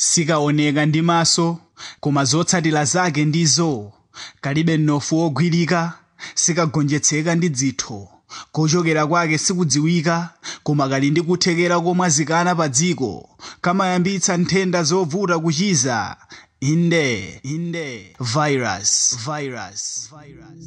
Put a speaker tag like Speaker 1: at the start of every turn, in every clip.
Speaker 1: sikaoneka ndi maso koma zotsatira zake ndizo kalibe mnofu wogwirika sikagonjetseka ndi dzitho kochokera kwake sikudziwika koma kali ndi kuthekera komwazikana pa dziko kamayambitsa nthenda zovuta kuchiza inde inde virus virus virus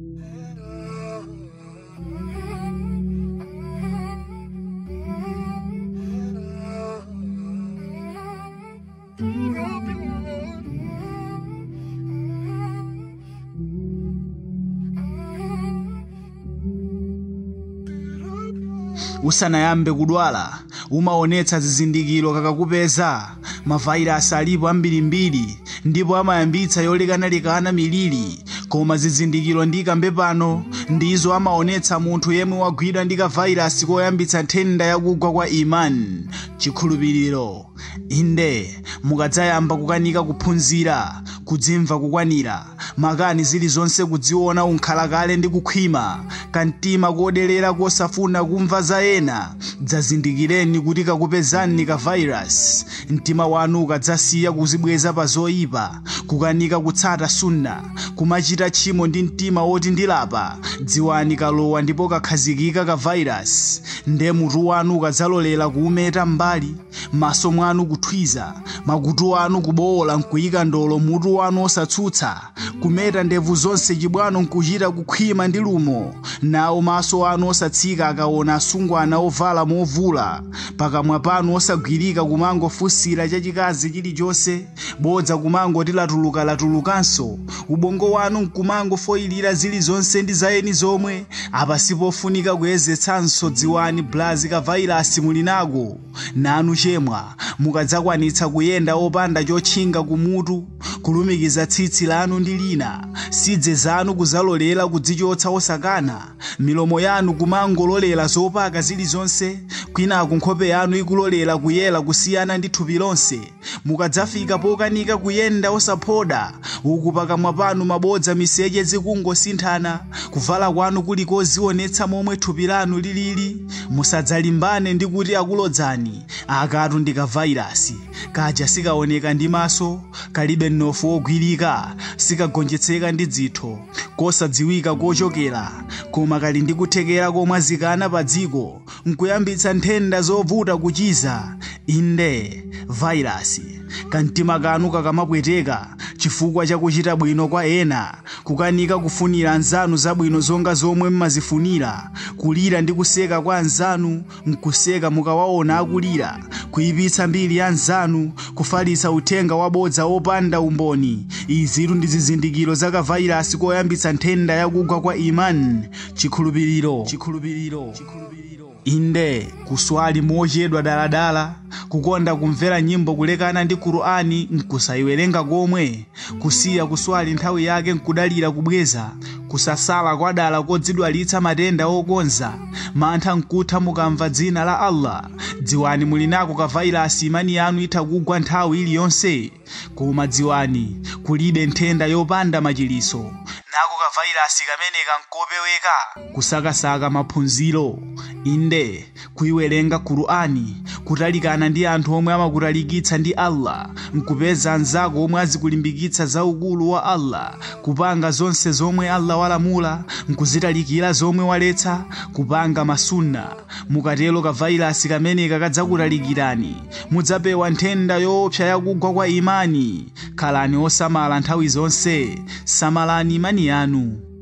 Speaker 1: usanayambe kudwala umaonetsa zizindikiro kakakupeza mavayirasi alipo ambirimbiri ndipo amayambitsa yolekanalekana miliri koma zizindikiro ndikambe pano ndizo amaonetsa munthu yemwe wagwidwa ndi kavayirasi koyambitsa nthenda yakugwa kwa imani chikhulupiriro inde mukadzayamba kukanika kuphunzira kudzimva kukwanira makani zilizonse kudziona unkhalakale ndi kukhwima kamtima kodelera kosafuna kumva za ena dzazindikireni kuti kakupezani ka virus mtima wanu ukadzasiya kuzibweza pa zoyipa kukanika kutsata sunna kumachita tchimo ndi mtima woti ndilapa dziwani kalowa ndipo kakhazikika ka virus nde mutu wanu ukadzalolera kuumeta mbali maso mwanu kuthwiza makutu anu kubowola nkuyika ndolo mutu wanu osatsutsa kumeta ndevu zonse chibwano nkuchita kukhwima ndi lumo nawo maso anu osatsika akaona asungwana ovala movula pakamwa panu osagwirika kumangofunsira chachikazi chilichonse bodza kumangoti latuluka-latulukanso ubongo wanu nkumangofoyilira zilizonse ndi zayeni zomwe apa sipofunika kuyezetsanso dziwani blazi ka vairasi muli nako nanu chemwa mukadzakwanitsa kuyenda opanda chotchinga kumutu kulumikiza tsitsi lanu ndi lina sidze zanu kuzalolera kudzichotsa osakana milomo yanu kumangololera zopaka zilizonse kwinaku nkhope yanu ikulolera kuyera kusiyana ndi thupi lonse mukadzafika pokanika kuyenda osaphoda uku pakamwa panu mabodza miseche zikungosinthana kuvala kwanu kuli kozionetsa momwe thupi lanu lilili musadzalimbane ndi kuti akulodzani akatu ndi kavairasi kaja sikaoneka ndi maso kalibe mnofu wogwirika sikagonjetseka ndi dzitho kosadziwika kochokera koma kali ndi kuthekera komwazikana pa dziko nkuyambitsa nthenda zovuta kuchiza inde vairasi kamtima kanu kakamapweteka chifukwa chakuchita bwino kwa ena kukanika kufunira anzanu zabwino zonga zomwe mmazifunira kulira ndi kuseka kwa anzanu nkuseka mukawaona akulira kuyipitsa mbiri ya anzanu kufalitsa uthenga wabodza opanda umboni izitu ndi zizindikiro za kavairasi koyambitsa nthenda yakugwa kwa imani chikhulupiriro chikhulupiriro chikhulupiriro inde kuswali mochedwa daladala kukonda kumvera nyimbo kulekana ndi kurani nkusayiwerenga komwe kusiya kuswali nthawi yake nkudalira kubweza kusasala kwadala kodzidwalitsa matenda okonza mantha nkutha mukamva dzina la allah dziwani muli nako kavairasi imani yanu itha kugwa nthawi iliyonse koma dziwani kulibe nthenda yopanda machiliso nako kavairasi kameneka nkopeweka kusakasaka maphunziro inde kuyiwerenga kurani kutalikana ndi anthu omwe amakutalikitsa ndi allah nkupeza anzako omwe azikulimbikitsa za ukulu wa allah kupanga zonse zomwe allah walamula nkuzitalikira zomwe waletsa kupanga masunna mukatero kavairasi kameneka kadzakutalikirani mudzapewa nthenda yoopsa yakugwa kwa imani khalani osamala nthawi zonse samalani imani yanu